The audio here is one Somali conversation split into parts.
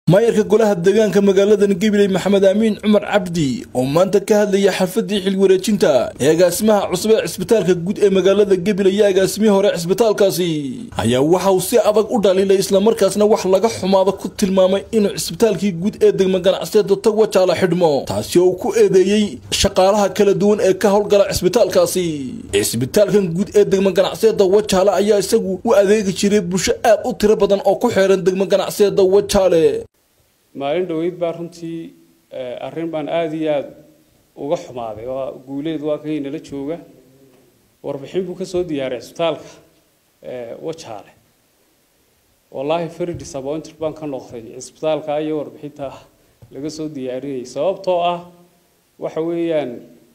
maayarka golaha deegaanka magaaladan gabiley maxamed aamiin cumar cabdi oo maanta ka hadlaya xalfadii xilwareejinta ee agaasimaha cusub ee cisbitaalka guud ee magaalada gabiley iyo agaasimihii hore cisbitaalkaasi ayaa waxa uu si adag u dhaliilay islamarkaasna wax laga xumaado ku tilmaamay inuu cisbitaalkii guud ee degma ganacsiyeeda tagwajaala xidhmo taasi oo uu ku eedeeyey shaqaalaha kala duwan ee ka howlgala cisbitaalkaasi cisbitaalkan guud ee degma ganacsiyeeda wajaale ayaa isagu u adeegi jiray bulsho aad u tiro badan oo ku xeeran degma ganacsiyeeda wajaale maalin dhaweyd baa runtii arrin baan aada iyo aada uga xumaaday waa guuleed waa kan inala jooga warbixin buu ka soo diyaaray cisbitaalka wajaale wallaahi very disappointed baan ka noqday cisbitaalka iyo warbixinta laga soo diyaarinayay sababtoo ah waxa weeyaan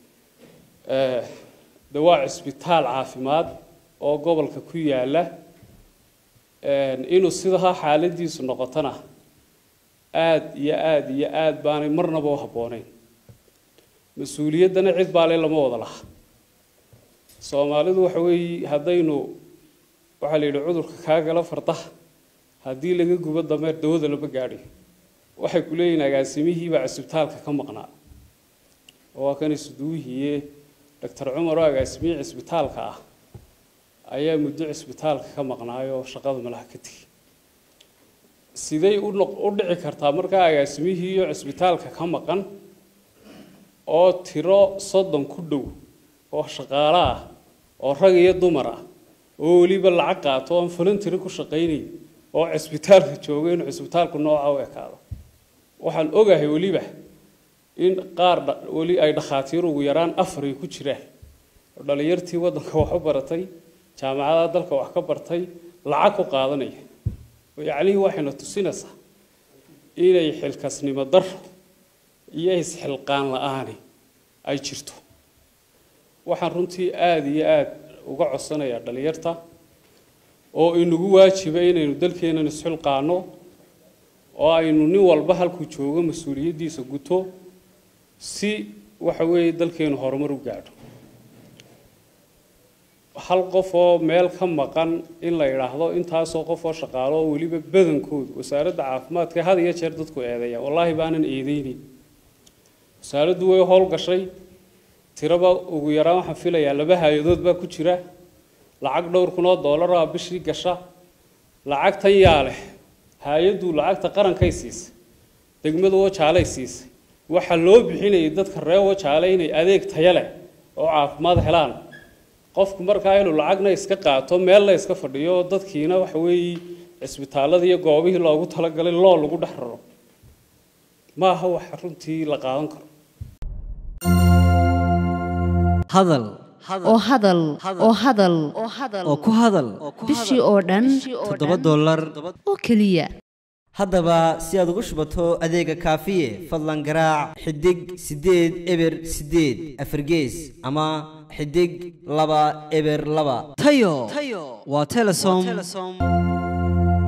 de waa cisbitaal caafimaad oo gobolka ku yaala inuu sidaa xaaladiisu noqotona aada iyo aada iyo aada baanay marnaba u habbooneyn mas-uuliyaddana cid baale lama wada laha soomaalidu waxa weeye haddaynu waxaa la yidhi cudurka kaa gala fardaha haddii laga gubo dameer dawada lama gaadhiyo waxay ku leeyihin agaasimihiibaa cisbitaalka ka maqnaa oo waa kan isuduwihiiye doctor cumar oo agaasimihii cisbitaalka ah ayaa muddo cisbitaalka ka maqnaayoo shaqada malaha ka tegey siday u dhici kartaa markaa agaasimihii iyo cisbitaalka ka maqan oo tiro soddon ku dhow oo shaqaalo ah oo rag iyo dumar ah oo weliba lacag qaato oon voluntery ku shaqaynay oo cisbitaalka jooga inuu cisbitaalku nooca u ekaado waxaan ogahay weliba in qaar weli ay dhakhaatiir ugu yaraan afar ay ku jiraan oo dhalinyartii waddanka wax u baratay jaamacadaha dalka wax ka bartay lacag ku qaadanaya yacnihii waxayna tusinaysaa inay xilkasnimo daro iyo isxilqaan la-aani ay jirto waxaan runtii aada iyo aada uga codsanayaa dhalinyarta oo inagu waajiba inaynu dalkeennan isxilqaano oo aynu nin walba halkuu joogo mas-uuliyaddiisa guto si waxa weeye dalkeenu horumar u gaadho hal qof oo meel ka maqan in la yidhaahdo intaasoo qof oo shaqaalo oo weliba badankoodu wasaaradda caafimaadka had iyo jeer dadku eedeeya wallaahi baanan eedeynin wasaaraddu way howlgashay tiraba ugu yaraan waxaan filayaa laba hay-adood baa ku jira lacag dhowr kun oo dollar ah bishii gasha lacagtan yaa leh hay-addu lacagta qarankay siisay degmadu wajaalay siisay waxaa loo bixinayay dadka reer wajaale inay adeeg taya leh oo caafimaad helaan qofku markaa inuu lacagna iska qaato meelna iska fadhiyo oo dadkiina waxa weeye cisbitaalada iyo goobihii loogu talagalay loo lagu dhex raro ma aha wax runtii la qaadan karo hadal oo hadal oo hadal oo ku hadal bishii oo dhan toddoba dollar oo keliya haddaba si aad ugu shubato adeega kaafiye fadlan garaac xidig siddeed eber siddeed afargees ama xidig laba eber laba tayo waa telesom